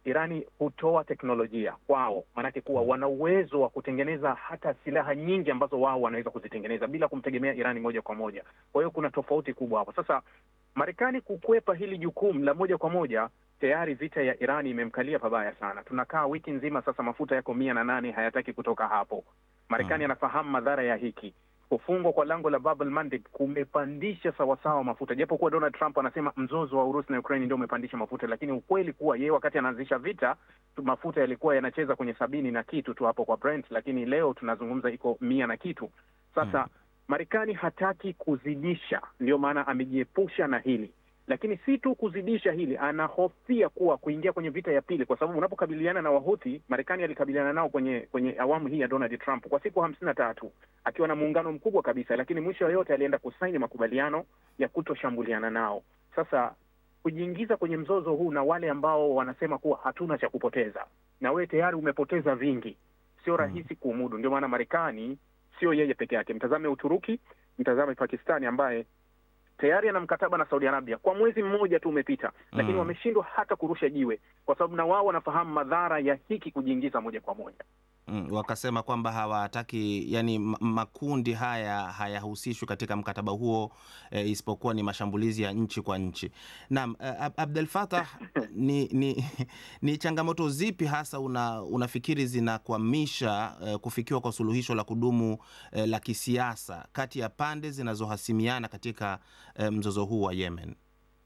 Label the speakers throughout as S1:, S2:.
S1: Irani hutoa teknolojia kwao, maanake kuwa wana uwezo wa kutengeneza hata silaha nyingi ambazo wao wanaweza kuzitengeneza bila kumtegemea Irani moja kwa moja. Kwa hiyo kuna tofauti kubwa hapo. Sasa Marekani kukwepa hili jukumu la moja kwa moja, tayari vita ya Irani imemkalia pabaya sana. Tunakaa wiki nzima sasa, mafuta yako mia na nane, hayataki kutoka hapo. Marekani anafahamu madhara ya hiki kufungwa kwa lango la Bab el Mandeb kumepandisha sawasawa mafuta, japo kuwa Donald Trump anasema mzozo wa Urusi na Ukraine ndio umepandisha mafuta, lakini ukweli kuwa yeye wakati anaanzisha vita mafuta yalikuwa yanacheza kwenye sabini na kitu tu hapo kwa Brent, lakini leo tunazungumza iko mia na kitu. Sasa hmm, Marekani hataki kuzidisha, ndio maana amejiepusha na hili lakini si tu kuzidisha hili, anahofia kuwa kuingia kwenye vita ya pili, kwa sababu unapokabiliana na Wahuthi, Marekani alikabiliana nao kwenye kwenye awamu hii ya Donald Trump kwa siku hamsini na tatu akiwa na muungano mkubwa kabisa, lakini mwisho yoyote alienda kusaini makubaliano ya kutoshambuliana nao. Sasa kujiingiza kwenye mzozo huu na wale ambao wanasema kuwa hatuna cha kupoteza, na wewe tayari umepoteza vingi, sio rahisi kuumudu. Ndio maana Marekani sio yeye peke yake, mtazame Uturuki, mtazame Pakistani ambaye tayari ana mkataba na Saudi Arabia kwa mwezi mmoja tu umepita, lakini mm, wameshindwa hata kurusha jiwe, kwa sababu na wao wanafahamu madhara ya hiki kujiingiza moja kwa moja.
S2: Mm, wakasema kwamba hawataki yani makundi haya hayahusishwi katika mkataba huo e, isipokuwa ni mashambulizi ya nchi kwa nchi. Naam, Abdel Fattah, ni, ni, ni changamoto zipi hasa una, unafikiri zinakwamisha e, kufikiwa kwa suluhisho la kudumu e, la kisiasa kati ya pande zinazohasimiana katika e, mzozo huu wa Yemen?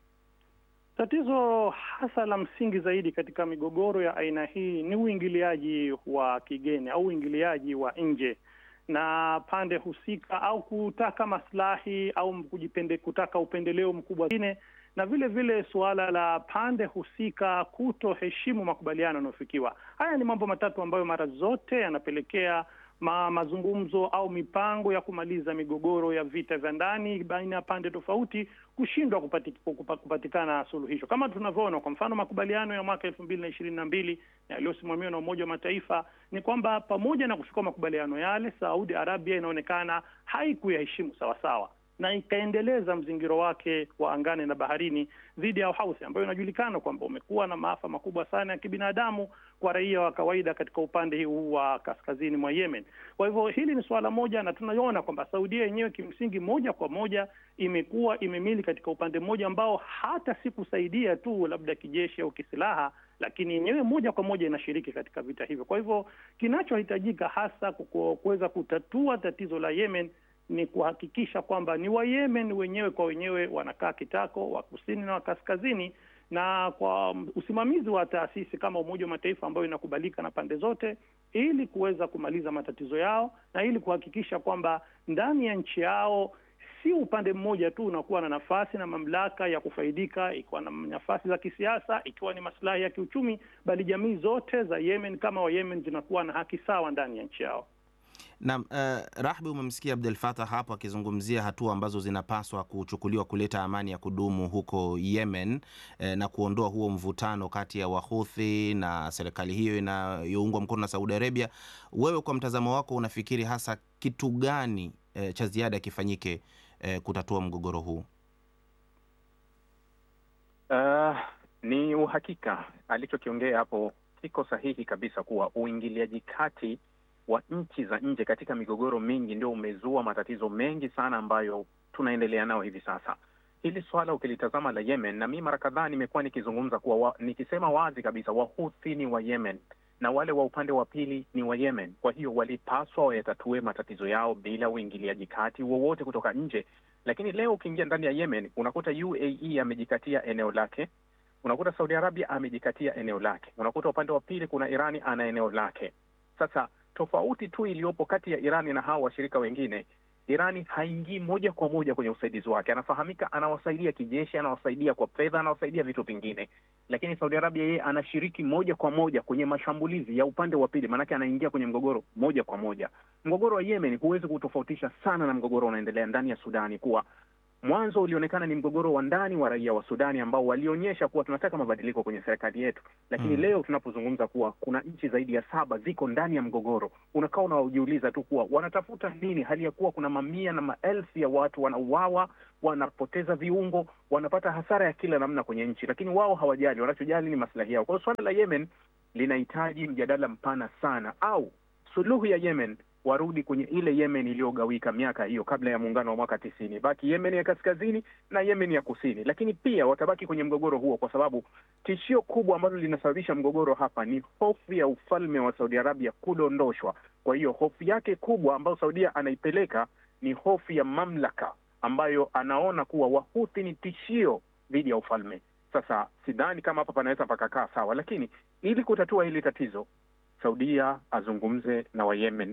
S3: Tatizo hasa la msingi zaidi katika migogoro ya aina hii ni uingiliaji wa kigeni au uingiliaji wa nje na pande husika, au kutaka maslahi au kujipende, kutaka upendeleo mkubwa wengine, na vile vile suala la pande husika kutoheshimu makubaliano yanayofikiwa. Haya ni mambo matatu ambayo mara zote yanapelekea ma, mazungumzo au mipango ya kumaliza migogoro ya vita vya ndani baina ya pande tofauti kushindwa kupati, kupatikana suluhisho, kama tunavyoona kwa mfano makubaliano ya mwaka elfu mbili na ishirini na mbili yaliyosimamiwa na Umoja wa Mataifa ni kwamba pamoja na kufikia makubaliano yale, Saudi Arabia inaonekana haikuyaheshimu sawasawa na ikaendeleza mzingiro wake wa angani na baharini dhidi ya Houthi ambayo inajulikana kwamba umekuwa na maafa makubwa sana ya kibinadamu kwa raia wa kawaida katika upande huu wa kaskazini mwa Yemen. Kwa hivyo hili ni suala moja, na tunaona kwamba Saudia yenyewe kimsingi moja kwa moja imekuwa imemili katika upande mmoja ambao hata si kusaidia tu labda kijeshi au kisilaha, lakini yenyewe moja kwa moja inashiriki katika vita hivyo. Kwa hivyo kinachohitajika hasa kuweza kutatua tatizo la Yemen ni kuhakikisha kwamba ni Wayemen wenyewe kwa wenyewe wanakaa kitako, wa kusini na wa kaskazini, na kwa usimamizi wa taasisi kama Umoja wa Mataifa ambayo inakubalika na pande zote, ili kuweza kumaliza matatizo yao na ili kuhakikisha kwamba ndani ya nchi yao si upande mmoja tu unakuwa na nafasi na mamlaka ya kufaidika, ikiwa na nafasi za kisiasa, ikiwa ni maslahi ya kiuchumi, bali jamii zote za Yemen kama Wayemen zinakuwa na haki sawa ndani ya nchi yao.
S2: Naam, uh, Rahbi, umemsikia Abdel Fattah hapo akizungumzia hatua ambazo zinapaswa kuchukuliwa kuleta amani ya kudumu huko Yemen eh, na kuondoa huo mvutano kati ya Wahuthi na serikali hiyo inayoungwa mkono na Saudi Arabia. Wewe kwa mtazamo wako unafikiri hasa kitu gani eh, cha ziada kifanyike eh, kutatua mgogoro huu?
S1: Uh, ni uhakika alichokiongea hapo kiko sahihi kabisa kuwa uingiliaji kati wa nchi za nje katika migogoro mingi ndio umezua matatizo mengi sana ambayo tunaendelea nayo hivi sasa. Hili swala ukilitazama la Yemen, na mi mara kadhaa nimekuwa nikizungumza kuwa wa, nikisema wazi kabisa Wahuthi ni wa Yemen na wale wa upande wa pili ni wa Yemen. Kwa hiyo walipaswa wayatatue matatizo yao bila uingiliaji kati wowote kutoka nje. Lakini leo ukiingia ndani ya Yemen unakuta UAE amejikatia eneo lake, unakuta Saudi Arabia amejikatia eneo lake, unakuta upande wa pili kuna Irani ana eneo lake. Sasa tofauti tu iliyopo kati ya Irani na hawa washirika wengine, Irani haingii moja kwa moja kwenye usaidizi wake. Anafahamika, anawasaidia kijeshi, anawasaidia kwa fedha, anawasaidia vitu vingine, lakini Saudi Arabia yeye anashiriki moja kwa moja kwenye mashambulizi ya upande wa pili, maanake anaingia kwenye mgogoro moja kwa moja. Mgogoro wa Yemen huwezi kutofautisha sana na mgogoro unaendelea ndani ya Sudani, kuwa mwanzo ulionekana ni mgogoro wa ndani wa raia wa Sudani ambao walionyesha kuwa tunataka mabadiliko kwenye serikali yetu, lakini mm, leo tunapozungumza kuwa kuna nchi zaidi ya saba ziko ndani ya mgogoro, unakaa unajiuliza tu kuwa wanatafuta nini, hali ya kuwa kuna mamia na maelfu ya watu wanauawa, wanapoteza viungo, wanapata hasara ya kila namna kwenye nchi, lakini wao hawajali. Wanachojali ni maslahi yao. Kwa hiyo suala la Yemen linahitaji mjadala mpana sana, au suluhu ya Yemen warudi kwenye ile Yemen iliyogawika miaka hiyo kabla ya muungano wa mwaka tisini, baki Yemen ya kaskazini na Yemen ya kusini. Lakini pia watabaki kwenye mgogoro huo, kwa sababu tishio kubwa ambalo linasababisha mgogoro hapa ni hofu ya ufalme wa Saudi Arabia kudondoshwa. Kwa hiyo hofu yake kubwa ambayo Saudia anaipeleka ni hofu ya mamlaka ambayo anaona kuwa Wahuthi ni tishio dhidi ya ufalme. Sasa sidhani kama hapa panaweza pakakaa sawa, lakini ili kutatua hili tatizo, Saudia azungumze na Wayemen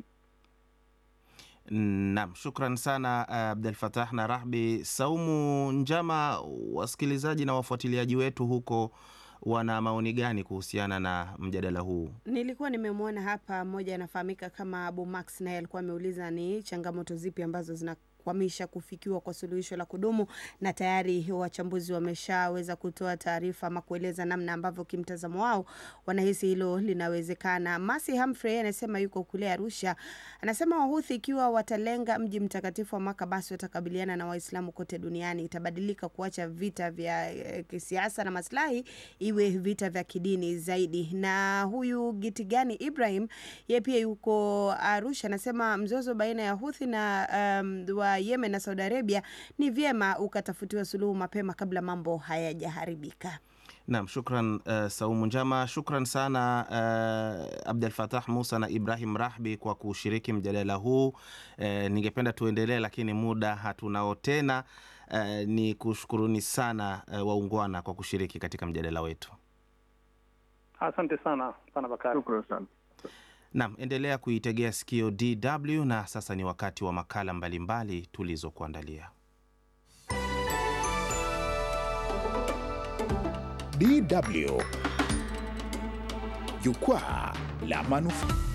S2: Naam, shukran sana Abdel Fattah na Rahbi. Saumu Njama, wasikilizaji na wafuatiliaji wetu huko wana maoni gani kuhusiana na mjadala huu?
S4: Nilikuwa nimemwona hapa mmoja anafahamika kama Abu Max, naye alikuwa ameuliza ni changamoto zipi ambazo zina kwamisha kufikiwa kwa suluhisho la kudumu, na tayari wachambuzi wameshaweza kutoa taarifa ama kueleza namna ambavyo kimtazamo wao wanahisi hilo linawezekana. Masi Humphrey anasema yuko kule Arusha, anasema Wahuthi ikiwa watalenga mji mtakatifu wa Maka, basi watakabiliana na Waislamu kote duniani. Itabadilika kuacha vita vya eh, kisiasa na maslahi, iwe vita vya kidini zaidi. Na huyu Gitigani Ibrahim yeye pia yuko Arusha, anasema mzozo baina ya Huthi na um, wa Yemen na Saudi Arabia ni vyema ukatafutiwa suluhu mapema kabla mambo hayajaharibika.
S2: Naam, shukran uh, Saumu Njama. Shukran sana uh, Abdel Fattah Musa na Ibrahim Rahbi kwa kushiriki mjadala huu. Uh, ningependa tuendelee, lakini muda hatunao tena. Uh, ni kushukuruni sana uh, waungwana kwa kushiriki katika mjadala wetu.
S3: Asante sana sana Bakari.
S1: Shukran sana.
S2: Naam, endelea kuitegea sikio DW na sasa ni wakati wa makala mbalimbali tulizokuandalia.
S5: DW Jukwaa la Manufaa.